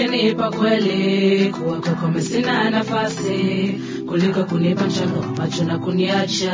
ungenipa kweli kuwa kwako mimi sina nafasi kuliko kunipa mchanga wa macho na kuniacha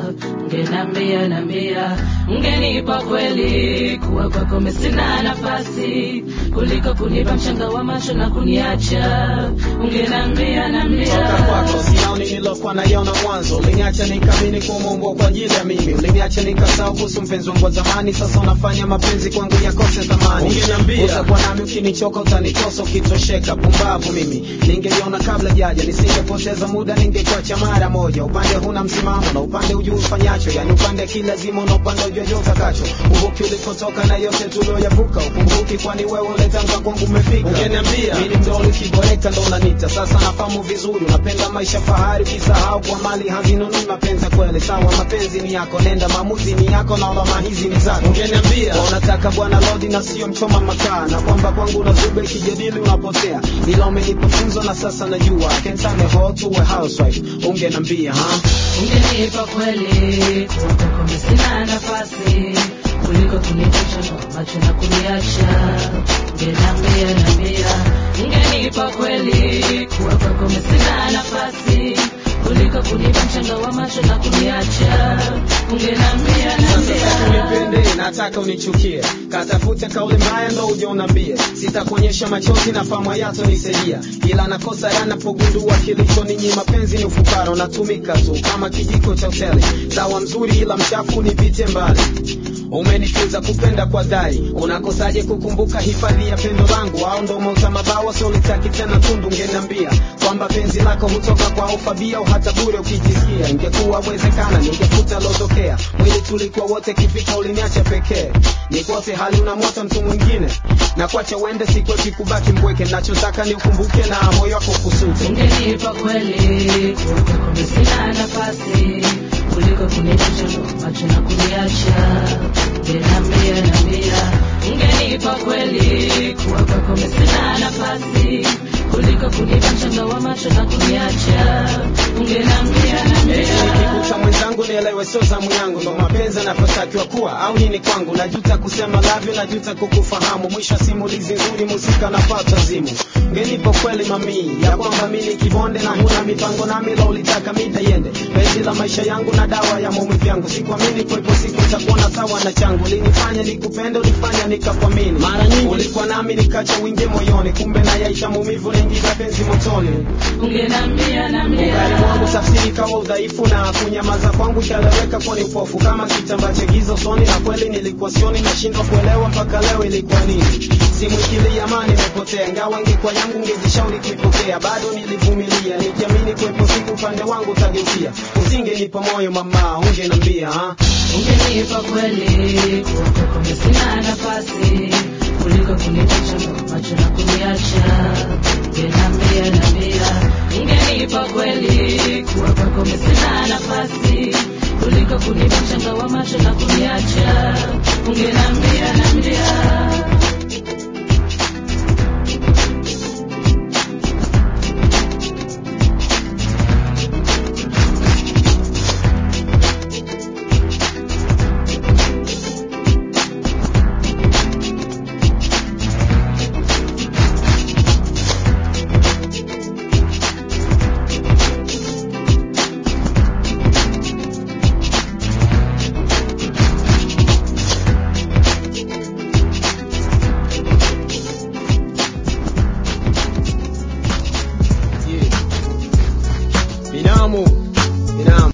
ungenambia nambia ungenipa kweli kuwa kwako mimi sina nafasi kuliko kunipa mchanga wa macho na kuniacha ungenambia nambia toka kwako sioni nilokuwa naiona mwanzo uliniacha nikamini kumeumbwa kwa ajili ya mimi uliniacha nikasahau kuhusu mpenzi wangu wa zamani sasa unafanya mapenzi kwangu yakose thamani Ungeniambia. utakuwa nami ukinichoka utanitosa ukitosheka pumbavu mimi ningeliona kabla jaja nisingepoteza muda ningekuacha mara moja upande huna msimamo na upande ujuu ufanyacho yani upande kilazima na upande ujua utakacho uvuki ulipotoka na yote tulioyavuka ukumbuki kwani wewe uletanga kwangu umefika Ungeniambia. mimi mdoli ukiboreka ndo unanita sasa nafahamu vizuri unapenda maisha fahari ukisahau kwa mali hazinunui mapenzi ya kweli sawa mapenzi ni yako nenda maamuzi ni yako na alama hizi ni zako Ungeniambia. Kwa unataka bwana lodi na sio mchoma makaa na kwamba kwangu unazuba ikijadili unapotea ila umenipa funzo na sasa najua I can turn a hoe to a housewife ungeniambia ha ungenipa kweli kuwa kwako mimi sina nafasi kuliko kunipa mchanga wa macho na kuniacha ungenambia nambia ungenipa kweli kuwa kwako mimi sina nafasi kuliko kunipa mchanga wa macho na kuniacha ungenambia Sasa sasa nambia unipende nataka unichukie katafute kauli mbaya ndo uje unambie sitakuonyesha machozi na famu yato nisaidia ila nakosa yanapogundua kilicho ninyi mapenzi ni ufukara unatumika tu kama kijiko cha hoteli dawa mzuri ila mchafu nipite mbali umenifunza kupenda kwa dhari unakosaje kukumbuka hifadhi ya pendo langu au ndo mauta mabawa solitaki tena tundu ngeniambia kwamba penzi lako hutoka kwa ufabia au hata bure ukijisikia ingekuwa wezekana ningefuta lotokea mwili tulikuwa wote kifika uliniacha pekee nikote hali una moto mtu mwingine na kuacha uende sikwepi kubaki mbweke nachotaka ni ukumbuke na moyo wako kusute ungenipa kweli kuwa kwako mimi sina nafasi kuliko kunipa mchanga wa macho na kuniacha ungenambia nambia ungenipa kweli kuwa kwako mimi sina nafasi kuliko kunipa mchanga wa macho na kuniacha ungenambia nambia nikikuta mwenzangu nielewe sio zamu yangu ndo mapenzi anavyotakiwa kuwa au nini kwangu najuta kusema lavyo najuta kukufahamu mwisho wa simulizi nzuri muzika napata zimu ngenipo kweli mamii ya kwamba mi ni kibonde na huna mipango nami la ulitaka mida yende penzi la maisha yangu na dawa ya maumivu yangu sikuamini kwepo siku takuona sawa na changu linifanya nikupende ulifanya nikakuamini mara nyingi ulikuwa nami nikacha wingie moyoni kumbe nayaisha maumivu naingiza penzi motoni ungenambia nambia Ungari mwangu tafsiri kama udhaifu na kunyamaza kwangu ikaleweka kuwa ni upofu kama kitambaa cha giza usoni, na kweli nilikuwa sioni, nashindwa kuelewa mpaka leo ilikuwa nini. Simu ikilia amani imepotea, ingawa ingekuwa yangu ngejishauri kuipokea, bado nilivumilia nikiamini kuwepo siku upande wangu utageukia. Usingenipa moyo mama, ungenambia ha? ungenipa kweli kuwa kwako mimi sina nafasi kuliko kunipa mchanga wa macho na kuniacha ungenambia nambia ungenipa kweli kuwa kwako mimi sina nafasi kuliko kunipa mchanga wa macho na kuniacha ungenambia nambia Yeah. Binamu, binamu.